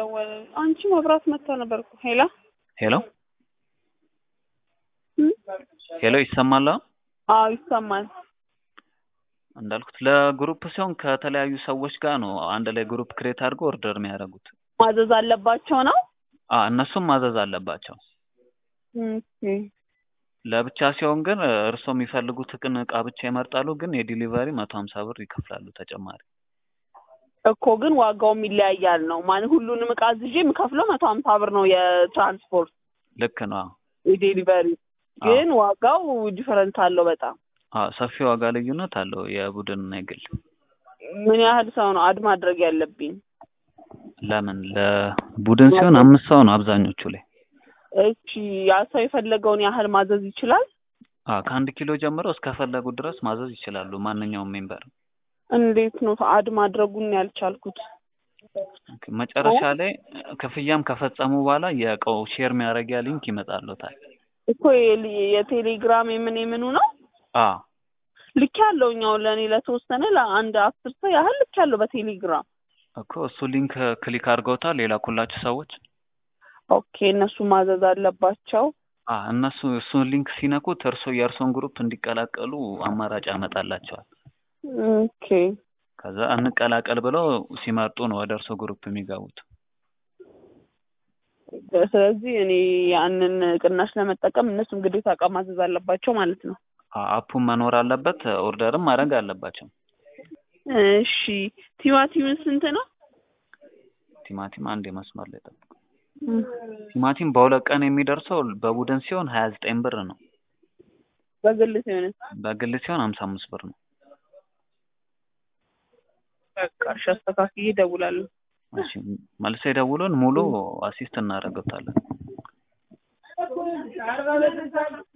ደወለ። አንቺ መብራት መታ ነበር እኮ። ሄላ ሄሎ ሄሎ፣ ይሰማል? አዎ ይሰማል። እንዳልኩት ለግሩፕ ሲሆን ከተለያዩ ሰዎች ጋር ነው አንድ ላይ ግሩፕ ክሬት አድርገው ኦርደር የሚያደርጉት። ማዘዝ አለባቸው ነው። አ እነሱም ማዘዝ አለባቸው። ኦኬ ለብቻ ሲሆን ግን እርስዎ የሚፈልጉትን እቃ ብቻ ይመርጣሉ። ግን የዲሊቨሪ መቶ ሀምሳ ብር ይከፍላሉ ተጨማሪ። እኮ ግን ዋጋውም ይለያያል ነው ማለት ሁሉንም እቃ አዝዤ የምከፍለው መቶ ሀምሳ ብር ነው የትራንስፖርት ልክ ነው። የዴሊቨሪ ግን ዋጋው ዲፈረንት አለው በጣም አ ሰፊ ዋጋ ልዩነት አለው የቡድንና የግል። ምን ያህል ሰው ነው አድ ማድረግ ያለብኝ? ለምን ለቡድን ሲሆን አምስት ሰው ነው አብዛኞቹ ላይ። እቺ ያ ሰው የፈለገውን ያህል ማዘዝ ይችላል። አ ከአንድ ኪሎ ጀምሮ እስከፈለጉት ድረስ ማዘዝ ይችላሉ ማንኛውም ሜምበር። እንዴት ነው አድ ማድረጉን ያልቻልኩት? መጨረሻ ላይ ክፍያም ከፈጸሙ በኋላ የእቃው ሼር የሚያደርጊያ ሊንክ ይመጣልዎታል። እኮ የሊ- የቴሌግራም የምን የምኑ ነው አ ልክ ያለው እኛው ለእኔ ለተወሰነ ለአንድ አስር ሰው ያህል ልክ ያለው በቴሌግራም እኮ እሱ ሊንክ ክሊክ አድርገውታል የላኩላችሁ ሰዎች። ኦኬ እነሱ ማዘዝ አለባቸው። አ እነሱ እሱን ሊንክ ሲነኩት እርሶ የእርሶን ግሩፕ እንዲቀላቀሉ አማራጭ ያመጣላቸዋል። ኦኬ ከዛ እንቀላቀል ብለው ሲመርጡ ነው ወደ እርሶ ግሩፕ የሚገቡት። ስለዚህ እኔ ያንን ቅናሽ ለመጠቀም እነሱም ግዴታ እቃ ማዘዝ አለባቸው ማለት ነው። አ አፑን መኖር አለበት፣ ኦርደርም ማድረግ አለባቸው። እሺ ቲማቲም ስንት ነው? ቲማቲም አንድ የመስመር ላይ ጠብቁ። ቲማቲም በሁለት ቀን የሚደርሰው በቡድን ሲሆን ሀያ ዘጠኝ ብር ነው። በግል ሲሆን በግል ሲሆን ሀምሳ አምስት ብር ነው። በቃ እሺ አስተካክዬ እደውላለሁ። እሺ መልሰ የደውሉን ሙሉ አሲስት እናደርገታለን።